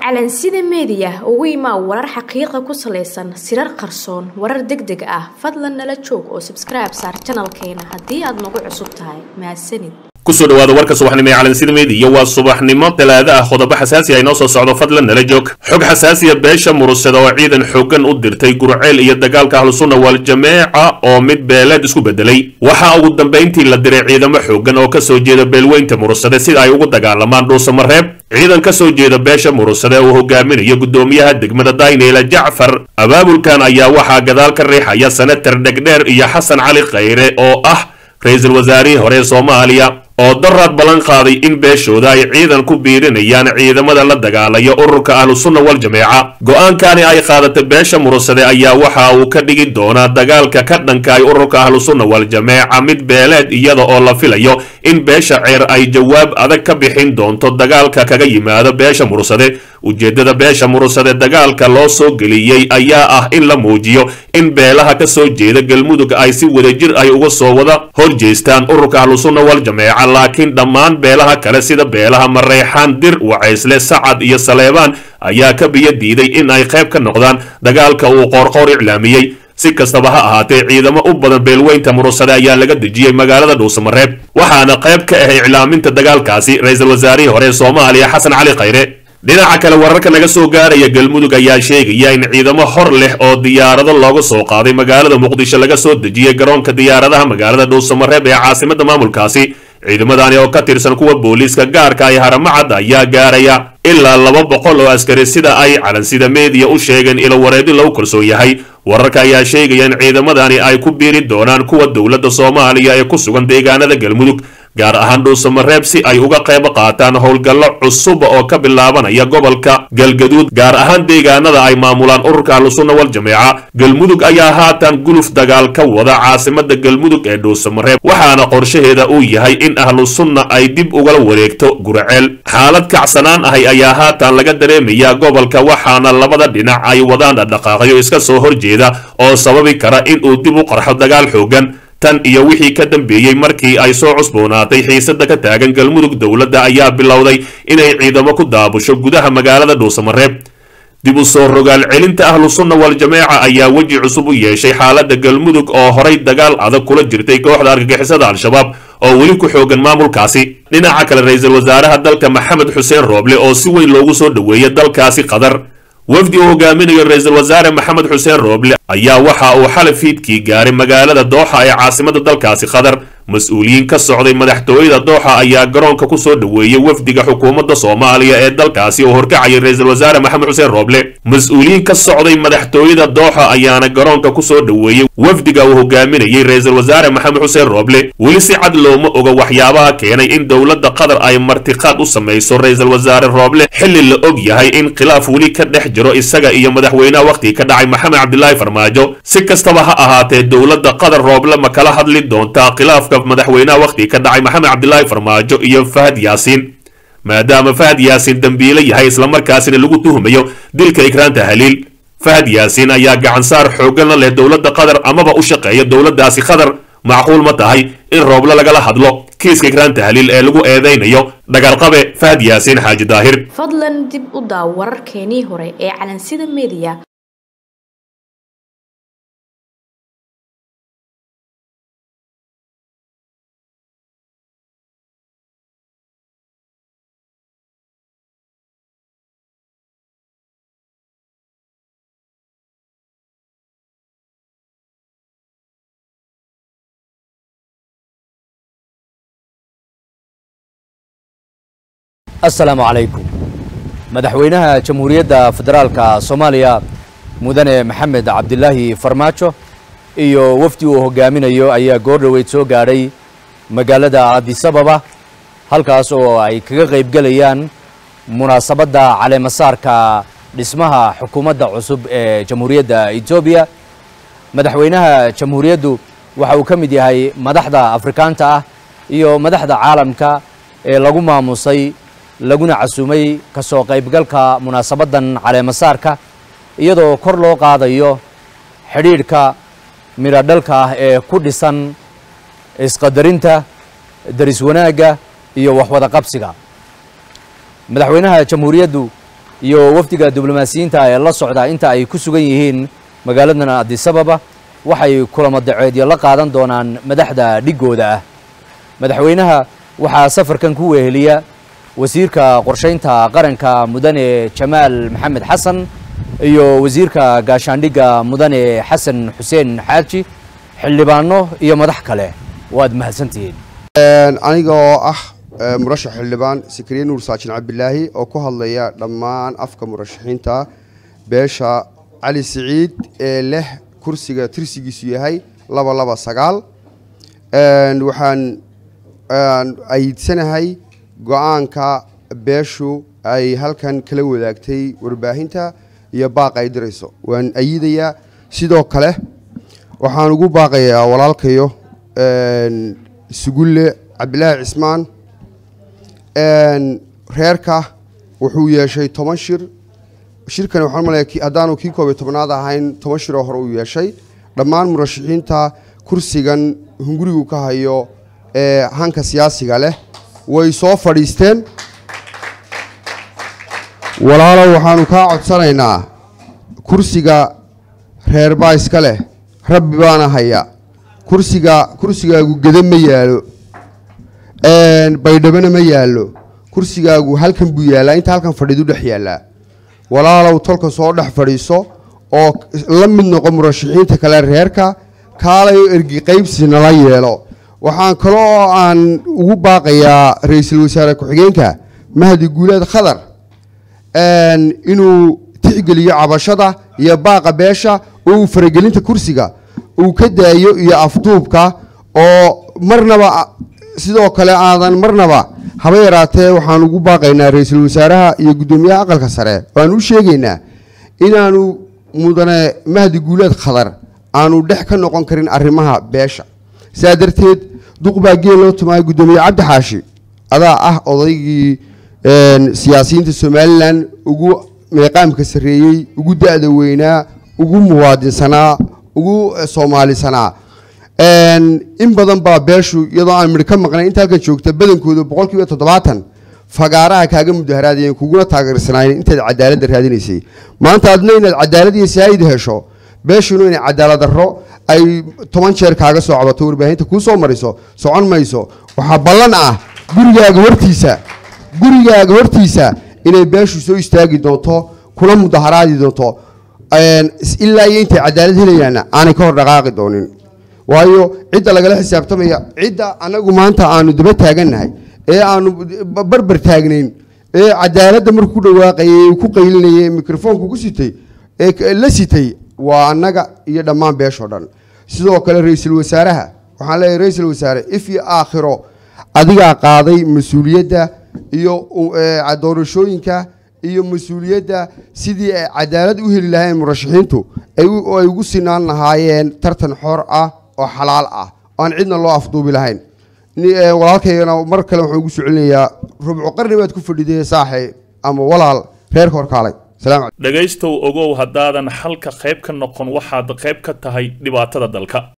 calansida meediya ugu imaa warar xaqiiqa ku salaysan sirar qarsoon warar deg deg ah fadlan nala joog oo sabskribe saar janalkeena haddii aad nagu cusub tahay mahadsanid kusoo dhawaada warka subaxnimo ee calansida meediya waa subaxnimo talaado ah qodobo xasaasi ah inoo soo socdo fadlan nala joog xog xasaasiya beesha murusada oo ciidan xoogan u dirtay gurceel iyo dagaalka ahlusunna wal-jameeca oo mid beeleed isku bedelay waxaa ugu dambayntii la diray ciidamo xoogan oo kasoo jeeda beelweynta murusade sida ay ugu dagaalamaan dhuusamareeb ciidan ka soo jeeda beesha murusade uu hogaaminayo guddoomiyaha degmada dayneela jacfar abaabulkan ayaa waxaa gadaal ka riixaya senatar dhegdheer iyo xasan cali khayre oo ah ra-iisul wasaarihii hore ee soomaaliya oo daraad ballan qaaday in beeshooda ay ciidan ku biirinayaan ciidamada la dagaalaya ururka ahlusunna wal-jameeca go-aankani ay qaadatay beesha murusade ayaa waxa uu ka dhigi doonaa dagaalka ka dhankaay ururka ahlusunna wal-jameeca mid beeleed iyada oo la filayo in beesha ceer ay jawaab adag ka bixin doonto dagaalka kaga yimaado beesha murusade ujeeddada beesha murusade dagaalka loo soo geliyey ayaa ah in la muujiyo in beelaha ka soo jeeda galmudug ay si wadajir ay uga soo wada hor jeestaan ururka ahlusunna wal-jameeca laakiin dhammaan beelaha kale sida beelaha mareexaan dir wacaysle sacad iyo saleebaan ayaa ka biyo diiday in ay qayb ka noqdaan dagaalka uu qoorqoor iclaamiyey si kastaba ha ahaatee ciidamo u badan beelweynta murusade ayaa laga dejiyey magaalada dhuusamareeb waxaana qayb ka ah iclaaminta dagaalkaasi ra-iisul wasaarihii hore ee soomaaliya xasan cali khayre dhinaca kale wararka naga soo gaaraya galmudug ayaa sheegaya in ciidamo hor leh oo diyaarado looga soo qaaday magaalada muqdisho laga soo dejiyey garoonka diyaaradaha magaalada dhuusamareeb ee caasimada maamulkaasi ciidamadani oo ka tirsan kuwa booliiska gaarka ay haramacad ayaa gaaraya ilaa laba boqol oo askari sida ay calansida meediya u sheegeen ilo wareedi lagu kalsoon yahay wararka ayaa sheegaya in ciidamadani ay ku biiri doonaan kuwa dowladda soomaaliya ee ku sugan deegaanada galmudug gaar ahaan dhuusamareeb si ay uga qayb qaataan howlgallo cusub oo ka bilaabanaya gobolka galgaduud gaar ahaan deegaanada ay maamulaan ururka ahlusunna wal-jameeca galmudug ayaa haatan guluf dagaal ka wada caasimada galmudug ee dhuusamareeb waxaana qorshaheeda uu yahay in ahlusunna ay dib ugala wareegto gurceel xaalad kacsanaan ahay ayaa haatan laga dareemayaa gobolka waxaana labada dhinac ay wadaan dhaqdhaqaaqyo iska soo horjeeda oo sababi kara in uu dib u qarxo dagaal xoogan tan iyo wixii ka dambeeyey markii ay soo cusboonaatay xiisada ka taagan galmudug dowladda ayaa bilowday inay ciidamo ku daabusho gudaha magaalada dhuusamareeb dib u soo rogaal celinta ahlusunna wal-jameeca ayaa weji cusub u yeeshay xaaladda galmudug oo horay dagaal adag kula jirtay kooxda argagixisada al-shabaab oo weli ku xoogan maamulkaasi dhinaca kale ra-iisul wasaaraha dalka maxamed xuseen rooble oo si weyn loogu soo dhoweeyay dalkaasi qatar wafdi uu hogaaminayo ra-iisul wasaare maxamed xuseen rooble ayaa waxa uu xalay fiidkii gaaray magaalada dooxa ee caasimada dalkaasi qatar mas-uuliyiin ka socday madaxtooyada dooxa ayaa garoonka ku soo dhoweeyey wafdiga xukuumadda soomaaliya ee dalkaasi oo horkacayay ra-iisul wasaare maxamed xuseen rooble mas-uuliyiin ka socday madaxtooyada dooxa ayaana garoonka ku soo dhoweeyey wafdiga uu hogaaminayey ra-iisul wasaare maxamed xuseen rooble weli si cad looma oga waxyaabaha keenay in dowladda qatar ay martiqaad u samayso ra-iisul wasaare rooble xilli la og yahay in khilaaf weli ka dhex jiro isaga iyo madaxweynaha wakhtigii ka dhacay maxamed cabdilaahi farmaajo si kastaba ha ahaatee dowladda qatar rooble ma kala hadli doontaa khilaafka madaxweynaha wakhtigii ka dhacay maxamed cabdilaahi farmaajo iyo fahad yaasiin maadaama fahad yaasiin dembiile yahay islamarkaasina lagu tuhumayo dilka ikraanta haliil fahad yaasiin ayaa gacansaar xoogan la leh dowladda qatar amaba u shaqeeya dowladdaasi qatar macquul ma tahay in rooble lagala hadlo kiiska ikraanta haliil ee lagu eedaynayo dhagarqabe fahad yaasiin xaaji daahir fadlan dib u daaw wararkeenii hore ee calansida meediya assalaamu calaykum madaxweynaha jamhuuriyadda federaalka soomaaliya mudane maxamed cabdilaahi farmaajo iyo wafdi uu hogaaminayo ayaa goor dhoweyd soo gaadhay magaalada adisababa halkaas oo ay kaga qaybgelayaan munaasabadda caleemasaarka dhismaha xukuumadda cusub ee jamhuuriyadda etoobiya madaxweynaha jamhuuriyaddu waxa uu ka mid yahay madaxda afrikaanta ah iyo madaxda caalamka ee lagu maamusay laguna casuumay ka soo qaybgalka munaasabaddan caleemasaarka iyadoo kor loo qaadayo xidhiidhka midho dhalka ah ee ku dhisan isqadarinta daris wanaagga iyo waxwada qabsiga madaxweynaha jamhuuriyaddu iyo wafdiga diblomaasiyiinta ee la socda inta ay ku sugan yihiin magaaladan adisababa waxay kulamo daceedyo la qaadan doonaan madaxda dhigooda ah madaxweynaha waxaa safarkan ku weeheliya wasiirka qorshaynta qaranka mudane jamaal maxamed xasan iyo wasiirka gaashaandhigga mudane xasan xuseen xaaji xildhibaano iyo madax kale waad mahadsantihiin aniga oo ah murashax xildhibaan sakariye nuur saajin cabdilaahi oo ku hadlaya dhammaan afka murashaxiinta beesha cali siciid ee leh kursiga tirsigiisu yahay laba laba sagaal waxaan ayidsanahay go-aanka beeshu ay halkan kala wadaagtay warbaahinta iyo baaqa ay dirayso waan ayidayaa sidoo kale waxaan ugu baaqayaa walaalkayo sugulle cabdilaahi cismaan reerka wuxuu yeeshay toban shir shirkani waxaan malaya haddaanu kii koob iyo tobnaad ahayn toban shiroo hore uu yeeshay dhammaan murashaxiinta kursigan hungurigu ka hayo ee hanka siyaasiga leh way soo fadhiisteen walaalow waxaanu kaa codsanaynaa kursiga reer baa iska leh rabbi baana haya kursiga kursigaagu geda ma yaalo baydhabana ma yaallo kursigaagu halkan buu yaallaa inta halkan fadhiidu dhex yaallaa walaalow tolka soo dhex fadhiiso oo la mid noqo murashaxiinta kale reerka kaalayo ergi qaybsi nala yeelo waxaan kale oo aan ugu baaqayaa ra-iisul wasaare ku-xigeenka mahdi guuleed khadar inuu tixgeliyo cabashada iyo baaqa beesha oo uu faragelinta kursiga uu ka daayo iyo afduubka oo marnaba sidoo kale aadan marnaba haba yaraatee waxaan ugu baaqaynaa ra-iisul wasaaraha iyo guddoomiyaha aqalka sare waan u sheegaynaa inaanu mudane mahdi guuleed khadar aanu dhex ka noqon karin arrimaha beesha saa darteed duq baa geel loo tumaaya guddoomiye cabdi xaashi adaa ah odaygii siyaasiyiinta somalilan ugu meeqaamka sarreeyey ugu da-da weynaa ugu muwaadinsanaa ugu soomaalisanaa in badan baa beeshu iyadoo aan midh ka maqnay inta halkan joogta badankooda boqol kiiba toddobaatan fagaaraha kaaga mudaharaadayeen kuguna taageersanaayeen intaad cadaaladda raadinaysay maanta adna inaad cadaalad iyo saayid hesho beeshuna inay cadaalad darro ay toban jeer kaaga soo cabato warbaahinta kuu soo mariso socon mayso waxaa ballan ah gurigaaga hortiisa gurigaaga hortiisa inay beeshu soo istaagi doonto kuna mudaharaadi doonto ilaa iyo intay cadaalad helayaanna aanay ka hor dhaqaaqi doonin waayo cidda lagala xisaabtamaya cidda anagu maanta aanu daba taagannahay ee aanu barbar taagnayn ee cadaaladda markuu ku dhawaaqayay ku qaylinayay mikrofoonku ku sitay ee la sitay waa annaga iyo dhammaan beeshoo dhan sidoo kale ra-iisul wasaaraha waxaan leeyahay ra-iisul wasaare if iyo aakhiro adigaa qaaday mas-uuliyadda iyo doorashooyinka iyo mas-uuliyadda sidii ay cadaalad u heli lahayn murashaxiintu ay ugu sinaan lahaayeen tartan xor ah oo xalaal ah oo aan cidna loo afduubi lahayn walaalkaygana mar kale waxaan ugu soo celinayaa rubco qarni baad ku fadhiday saaxay ama walaal reerka horkaalay dhegaystow ogow haddaadan xalka qayb ka noqon waxaad qayb ka tahay dhibaatada dalka